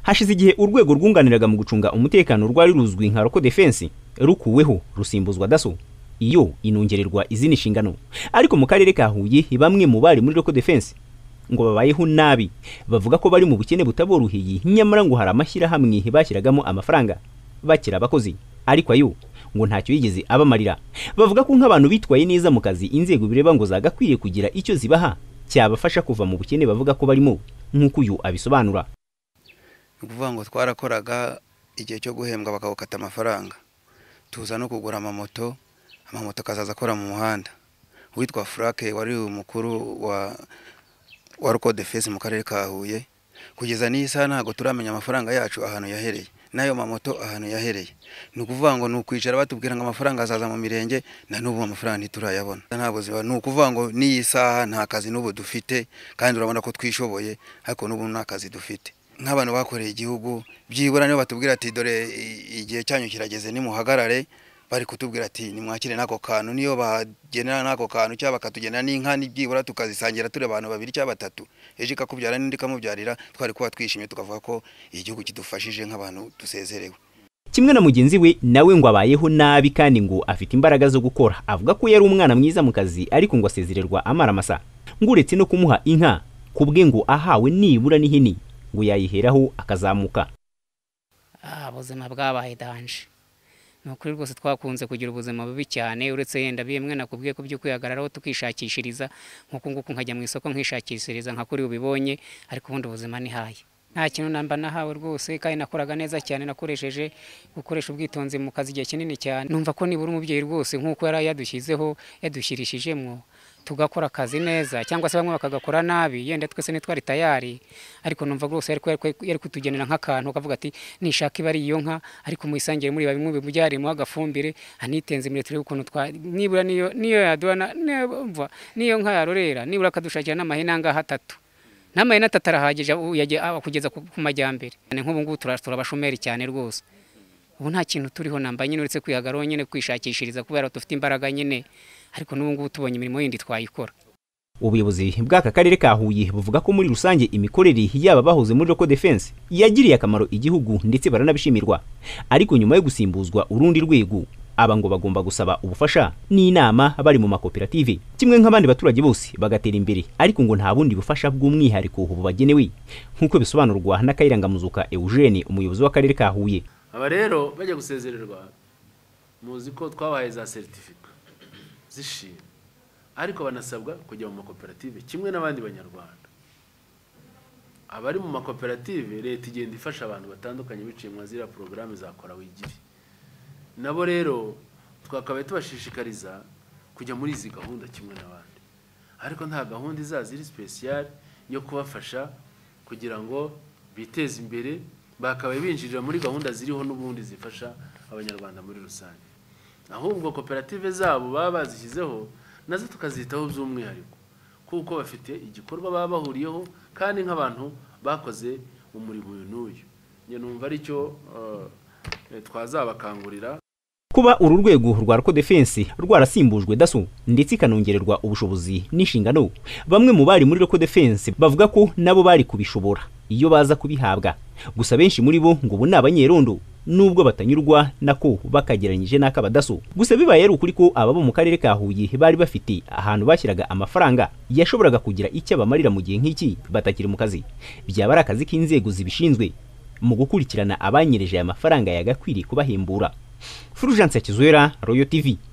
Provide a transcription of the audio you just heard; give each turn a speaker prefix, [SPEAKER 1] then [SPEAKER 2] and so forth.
[SPEAKER 1] hashize igihe urwego rwunganiraga mu gucunga umutekano rwari ruzwi nka roko defense rukuweho rusimbuzwa daso iyo inongererwa izindi nshingano ariko mu karere ka huye bamwe mu bari muri roko defense ngo babayeho nabi bavuga ko bari mu bukene butaboroheye nyamara ngo hari amashyirahamwe bashyiragamo amafaranga bakira abakozi ariko ayo ngo ntacyo yigeze abamarira bavuga ko nk'abantu bitwaye neza mu kazi inzego bireba ngo zagakwiye kugira icyo zibaha cyabafasha kuva mu bukene bavuga ko barimo nk'uko uyu abisobanura
[SPEAKER 2] ni ukuvuga ngo twarakoraga igihe cyo guhembwa bakawukata amafaranga tuza no kugura amamoto amamoto akazaza akora mu muhanda uwitwa furake wari umukuru wa wa roko defense mu karere ka huye kugeza n'iyi saha ntabwo turamenya amafaranga yacu ahantu yahereye n'ayo mamoto ahantu yahereye ni ukuvuga ngo ni ukwicara batubwira ngo amafaranga azaza mu mirenge na n'ubu amafaranga ntiturayabona nta buzima ni ukuvuga ngo n'iyi saha nta kazi n'ubu dufite kandi urabona ko twishoboye ariko n'ubu nta kazi dufite nk'abantu bakoreye igihugu byibura niyo batubwira ati dore igihe cyanyu kirageze nimuhagarare bari kutubwira ati nimwakire n'ako kantu niyo bagenera n'ako kantu cyangwa bakatugena n'inka n'ibyibura tukazisangira turi abantu babiri cyangwa batatu ejo ikakubyara n'undi ikamubyarira twari kuba twishimye tukavuga ko igihugu kidufashije nk'abantu dusezerewe
[SPEAKER 1] kimwe na mugenzi we nawe ngo abayeho nabi kandi ngo afite imbaraga zo gukora avuga ko yari umwana mwiza mu kazi ariko ngo asezererwa amara masa ngo uretse no kumuha inka kubwe ngo ahawe nibura n'ihini ngo yayiheraho akazamuka
[SPEAKER 3] ubuzima bwabaye danje ni ukuri rwose twakunze kugira ubuzima bubi cyane uretse yenda bimwe nakubwiye ko byo kwihagararaho tukishakishiriza nk'uku nguku nkajya mu isoko nkishakishiriza nka kuri ubibonye ariko ubundi ubuzima ni haye nta kintu namba nahawe rwose kandi nakoraga neza cyane nakoresheje gukoresha ubwitonzi mu kazi igihe kinini cyane numva ko nibura umubyeyi rwose nk'uko yari yadushyizeho yadushyirishijemo tugakora akazi neza cyangwa se bamwe bakagakora nabi yenda twese ntitwari tayari ariko numva rwose yari kutugenera nk'akantu akavuga ati nishaka iba ari iyo nka ariko muyisangire muri bimwe bimubyarimo agafumbire anitenze imbere turebe ukuntu twa nibura niyo niyo yaduhana niyo nka yarorera nibura akadushakira n'amahene angahe atatu n'amahene atatu arahagije kugeza ku majyambere nk'ubu ngubu turabashomeri cyane rwose ubu nta kintu turiho namba nyine uretse kwihagaraho nyine kwishakishiriza kubera dufite imbaraga nyine ariko n'ubu ngubu tubonye imirimo yindi twayikora
[SPEAKER 1] ubuyobozi bw'aka karere ka huye buvuga ko muri rusange imikorere y'aba bahoze muri roko defense yagiriye akamaro igihugu ndetse baranabishimirwa ariko nyuma yo gusimbuzwa urundi rwego aba ngo bagomba gusaba ubufasha n'inama bari mu makoperative kimwe nk'abandi baturage bose bagatera imbere ariko ngo nta bundi bufasha bw'umwihariko bubagenewe nk'uko bisobanurwa na Kayirangamuzuka Eugene umuyobozi w'akarere ka Huye
[SPEAKER 4] aba rero bajya gusezererwa muzi ko twabahaye za seritifika zishimye ariko banasabwa kujya mu makoperative kimwe n'abandi banyarwanda abari mu makoperative leta igenda ifasha abantu batandukanye biciye mu ziriya porogaramu za kora wigire nabo rero twakabaye tubashishikariza kujya muri izi gahunda kimwe n'abandi ariko nta gahunda izaza iri sipesiyare yo kubafasha kugira ngo biteze imbere bakabaye binjirira muri gahunda ziriho n'ubundi zifasha abanyarwanda muri rusange ahubwo koperative zabo baba bazishyizeho nazo tukazitaho by'umwihariko kuko bafite igikorwa baba bahuriyeho kandi nk'abantu bakoze umurimo uyu n'uyu numva aricyo twazabakangurira
[SPEAKER 1] kuba uru rwego rwa roko defense rwarasimbujwe daso ndetse ikanongererwa ubushobozi n'inshingano bamwe mu bari muri roko defense bavuga ko nabo bari kubishobora iyo baza kubihabwa gusa benshi muri bo ngo ubu ni abanyerondo nubwo batanyurwa nako bakageranyije n'ak'abadaso gusa bibaye ari ukuri ko ababa mu karere ka huye bari bafite ahantu bashyiraga amafaranga yashoboraga kugira icyo abamarira mu gihe nk'iki batakiri mu kazi byaba ari akazi k'inzego zibishinzwe mu gukurikirana abanyereje aya mafaranga yagakwiriye kubahembura Fulgence Kizwera Royal TV